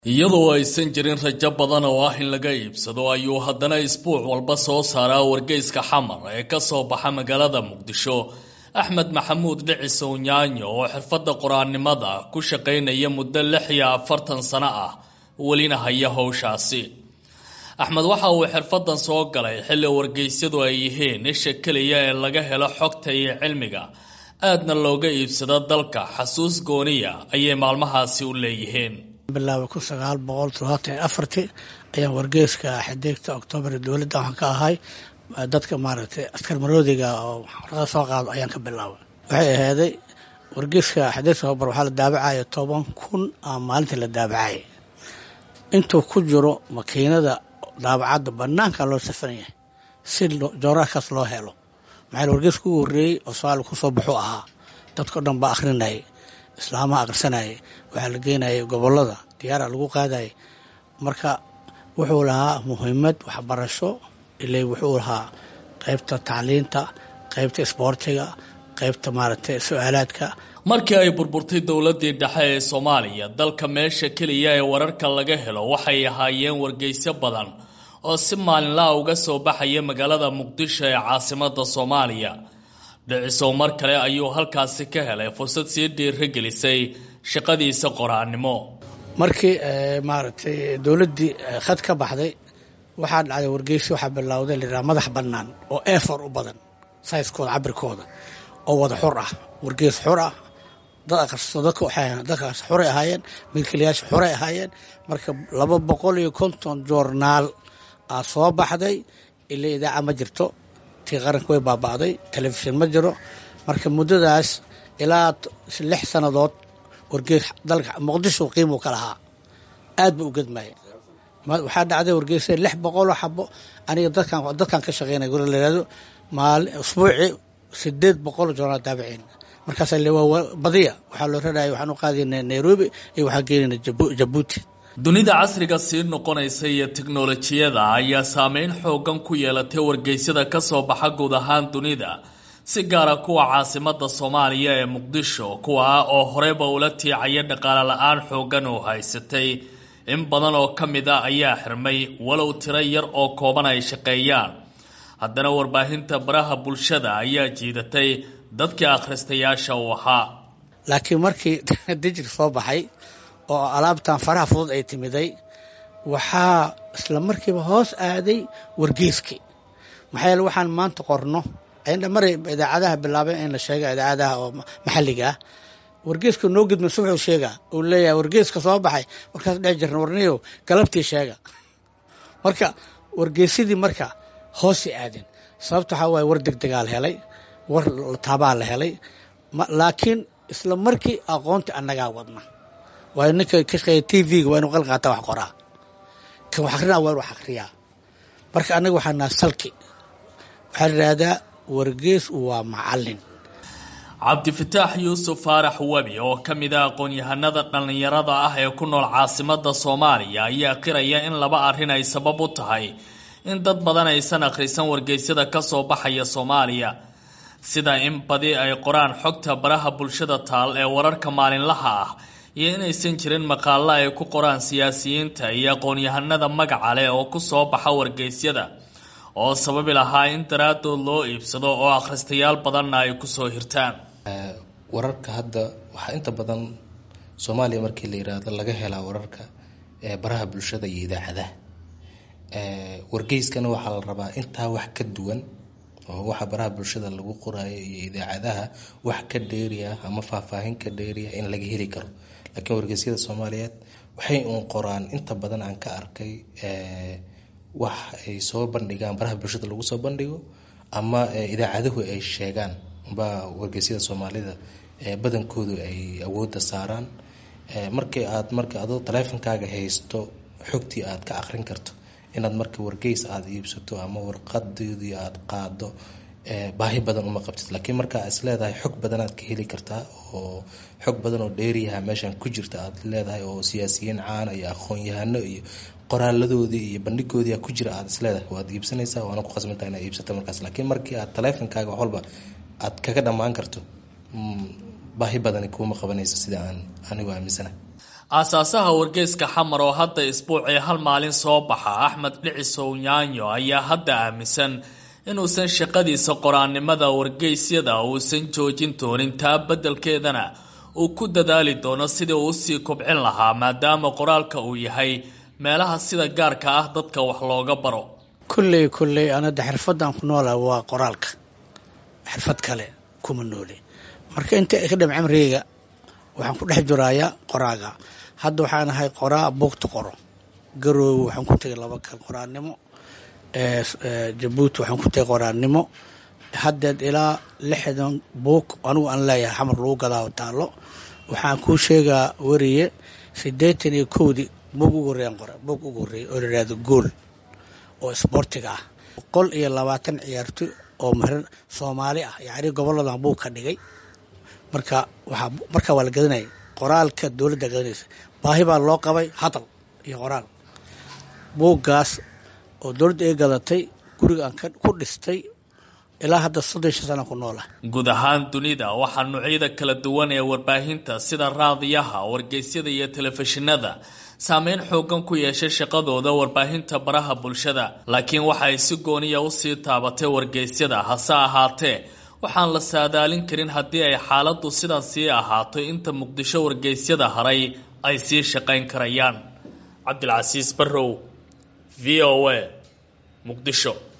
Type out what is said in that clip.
iyadoo aysan jirin rajo badan oo ah in laga iibsado ayuu haddana isbuuc walba soo saaraa wargeyska xamar ee ka soo baxa magaalada muqdisho axmed maxamuud dhicisow nyaanyo oo xirfadda qor-aanimada ku shaqaynaya muddo lix iyo afartan sano ah welina haya howshaasi axmed waxa uu xirfadan soo galay xilli wargeysyadu ay yihiin isha keliya ee laga helo xogta iyo cilmiga aadna looga iibsado dalka xasuus gooniya ayay maalmahaasi u leeyihiin bilaabay kun sagaal boqol toddobaatan iyo afartii ayaan wargeyska xidigta oktoobar dowladda waxaan ka ahay dadka maaragtay askar maroodiga oo xorada soo qaado ayaan ka bilaabay waxay ahaaday wargeyska xidigta oktoobar waxaa la daabacaya toban kun a maalintii la daabacayay intuu ku jiro makiinada daabacadda banaanka loo safan yahay si jooraarkaas loo helo maxaa wargeyska ugu horreeyey oo soomaaliya kusoo baxuu ahaa dadkao dhan baa akhrinayay islaamaha akhrisanayay waxaa la geynayay gobolada diyaara lagu qaadayay marka wuxuu lahaa muhiimad waxbarasho ilay wuxuu lahaa qaybta tacliinta qaybta isboortiga qaybta maaragtay su-aalaadka markii ay burburtay dowladii dhexe ee soomaaliya dalka meesha keliya ee wararka laga helo waxay ahaayeen wargeysyo badan oo si maalinlaha uga soo baxaya magaalada muqdisho ee caasimada soomaaliya dhicisow mar kale ayuu halkaasi ka helay fursad sii dhiiragelisay shaqadiisa qoraannimo markii maaragtay dowladdii khad ka baxday waxaa dhacday wargeysi waxaa bilowday layihaha madax bannaan oo efor u badan sayskooda cabirkooda oo wada xur ah wargeys xur ah dad akhristo dadka waxay dadkaas xuray ahaayeen milkiilayaasha xuray ahaayeen marka laba boqol iyo konton joornaal aa soo baxday ilaa idaaca ma jirto tii qaranka way baaba'day telefishin ma jiro marka muddadaas ilaa lix sannadood wargeys dalka muqdisho qiimuu ka lahaa aad buu u gedmayay waxaa dhacday wargeysa lix boqoloo xabo aniga dadkan dadkan ka shaqeynaya guri layihahdo maali usbuucii sideed boqoloo joornaal daabaciin markaas badiya waxaa loo raraya waxaan u qaadayna nairobi iyo waxaan geynayna jabuuti dunida casriga sii noqonaysa iyo tiknolojiyada ayaa saameyn xoogan ku yeelatay wargeysyada ka soo baxa guud ahaan dunida si gaara kuwa caasimada soomaaliya ee muqdisho kuwa ah oo horeyba ula tiicaya dhaqaale la-aan xoogan oo haysatay in badan oo ka mid a ayaa xirmay walow tiro yar oo kooban ay shaqeeyaan haddana warbaahinta baraha bulshada ayaa jiidatay dadkii akhristayaasha uu ahaa laakiin markii dijir soo baxay oo alaabtan faraha fudud ay timiday waxaa isla markiiba hoos aaday wargeyskii maxaa yeele waxaan maanta qorno maray idaacadaha bilaabeen in la sheega idaacadaha oo maxalliga ah wargeeska noo gudmayso wuxuu sheegaa uu leeyahay wargeeska soo baxay markaas dhex jirna warniyow galabtii sheega marka wargeysadii marka hoosay aadeen sababta waxaa waaye war degdegaa la helay war taabaa la helay laakiin isla markii aqoonta annagaa wadna waayo ninka ka shaqeeya t v-ga waa inuu qalqaata wax qoraa kan wax akrinaa waa inu wax akriyaa marka annaga waxaa naha salki waxaa la yidhaahdaa wargees waa macallin cabdifataax yuusuf faarax webi oo ka mid a aqoon-yahanada dhallinyarada ah ee ku nool caasimada soomaaliya ayaa qiraya in laba arrin ay sabab u tahay in dad badan aysan akhrisan wargeysyada ka soo baxaya soomaaliya sida in badi ay qoraan xogta baraha bulshada taal ee wararka maalinlaha ah iyo inaysan jirin maqaalo ay ku qoraan siyaasiyiinta iyo aqoon-yahanada magaca leh oo kusoo baxa wargeysyada oo sababi lahaa in daraadood loo iibsado oo akhristayaal badanna ay kusoo hirtaan wararka hadda waxaa inta badan soomaaliya markii la yiraahdo laga helaa wararka baraha bulshada iyo idaacadaha wargeyskana waxaa la rabaa intaa wax ka duwan oo waxa baraha bulshada lagu qoraayo iyo idaacadaha wax ka dheeriya ama faahfaahin ka dheeriya in laga heli karo laakiin wargeysyada soomaaliyeed waxay uun qoraan inta badan aan ka arkay wax ay soo bandhigaan baraha bulshada lagu soo bandhigo ama idaacaduhu ay sheegaan ba wargeysyada soomaalida badankoodu ay awoodda saaraan markii aad marka adoo taleefonkaaga haysto xogtii aad ka aqrin karto inaad marka wargeys aada iibsato ama warqadoodii aada qaado baahi badan uma qabtid laakiin markaa is leedahay xog badanaad ka heli kartaa oo xog badan oo dheeriyaha meeshan ku jirta aad leedahay oo siyaasiyiin caana iyo aqoon-yahano iyo qoraaladoodii iyo bandhigoodii ku jira aad isleedahay waad iibsanaysaa waana ku khasbantaha inaad iibsato markaas laakiin markii aad taleefonkaaga wax walba aad kaga dhammaan karto baahi badani kuuma qabanayso sida aan anigu aaminsana aasaasaha wargeyska xamar oo hadda isbuucii hal maalin soo baxa axmed dhicisow nyaanyo ayaa hadda aaminsan inuusan shaqadiisa qoraannimada wargeysyada uusan joojin doonin taa beddelkeedana uu ku dadaali doono sidii uu usii kobcin lahaa maadaama qoraalka uu yahay meelaha sida gaarka ah dadka wax looga baro kulley kulley anada xirfadaan ku noolaha waa qoraalka xirfad kale kuma nooli marka inta ka dham cimrigeyga waxaan ku dhex jirayaa qoraaga hadda waxaan ahay qoraa buugta qoro garoowe waxaan ku tegay laba kal qoraannimo jabuuti waxaan ku tegay qoraannimo haddeed ilaa lixdan buug anigu aan leeyahay xamar lagu gadaa taallo waxaan kuu sheegaa wariye siddeetan iyo kowdii buug ugu horreeyaan qora buug ugu horreeyay oo la yidhahdo gool oo isboortiga ah boqol iyo labaatan ciyaartoy oo marin soomaali ah yacni goboladan buug ka dhigay marka waxaa markaa waa la gadanayay qoraalka dowladda gadanaysa baahi baa loo qabay hadal iyo qoraal buuggaas oo dowladda ay gadatay guriga aan ku dhistay ilaa hadda soddon shan sana ku noolah guud ahaan dunida waxaa noocyada kala duwan ee warbaahinta sida raadiyaha wargeysyada iyo telefishinada saameyn xoogan ku yeeshay shaqadooda warbaahinta baraha bulshada laakiin waxa ay si gooniya usii taabatay wargeysyada hase ahaatee waxaan la saadaalin karin haddii ay xaaladdu sidan sii ahaato inta muqdisho wargeysyada haray ay sii shaqayn karayaan cabdilcasiis barrow v o a muqdisho